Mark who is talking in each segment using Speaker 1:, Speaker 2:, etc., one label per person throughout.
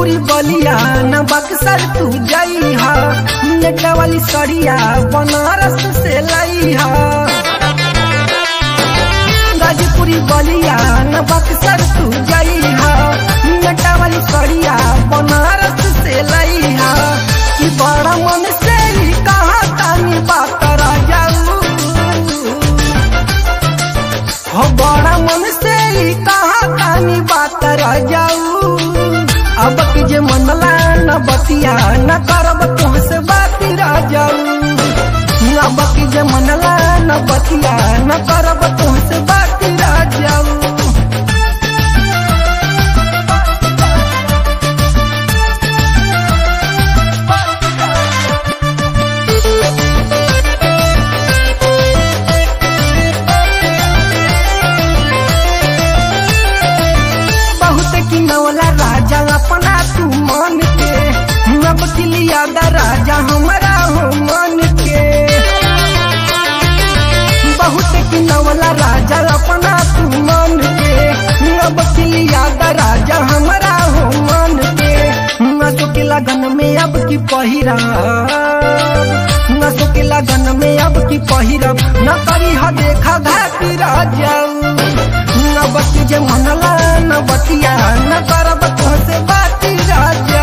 Speaker 1: गाजीपुरी बलिया न बक्सर तू जई हा नेटा वाली सड़िया बनारस से लई हा गाजीपुरी बलिया न बक्सर तू जई हा नेटा वाली सड़िया बनारस से लई हा कि बड़ा मन से ही कहा तानी बात राजाऊ हो बड़ा मन से ही कहा तानी बात राजाऊ अब की जे मनला न बतिया न करब तुहसे बात राजाऊ अब की जे मनला न बतिया न करब तुहसे बात राजाऊ बहुत की नवला राजा अपना तू मान के नब किलिया दा राजा हमारा हो मान के बहुत की नवला राजा अपना तू मान के नब किलिया दा राजा हमारा हो मान के नसो के लगन में अब की पहिरा नसो के लगन में अब की पहिरब न करी ह देखा घाटी राजा न बती जे मनला न बतिया न करब तोहसे बाती राजा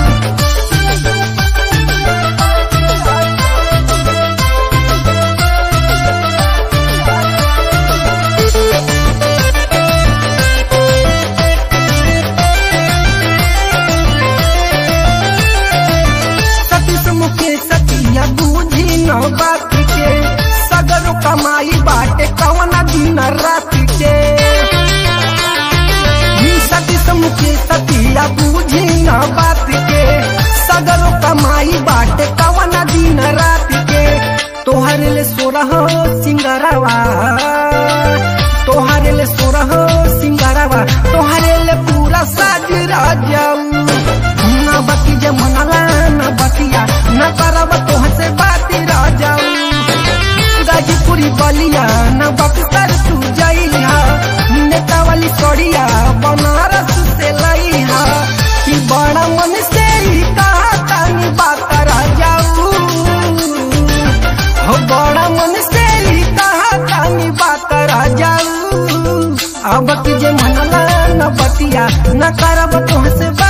Speaker 1: सतीश मुखे सतिया बूझी न बात के सगरो कमाई बाटे कवना दिन रात के ही सतीश मुखे सतिया बूझी न बात के सगरो कमाई बाटे कवना दिन रात के तोहर ले सोरह सिंगरवा तोहर ले सोरह सिंगरवा तोहर ले पूरा साज राजाऊ न बती जे मनला न बतिया न करब तोहसे बाती राजाऊ गाजीपुरी बलिया न बक्सर तू जइहा नेता वाली सड़िया बनारस से लइहा कि बड़ा मन से ही कहा तानी बात राजाऊ हो बड़ा मन से ही कहा तानी बात राजाऊ अब की जे मनला न बतिया न करब तोहसे बात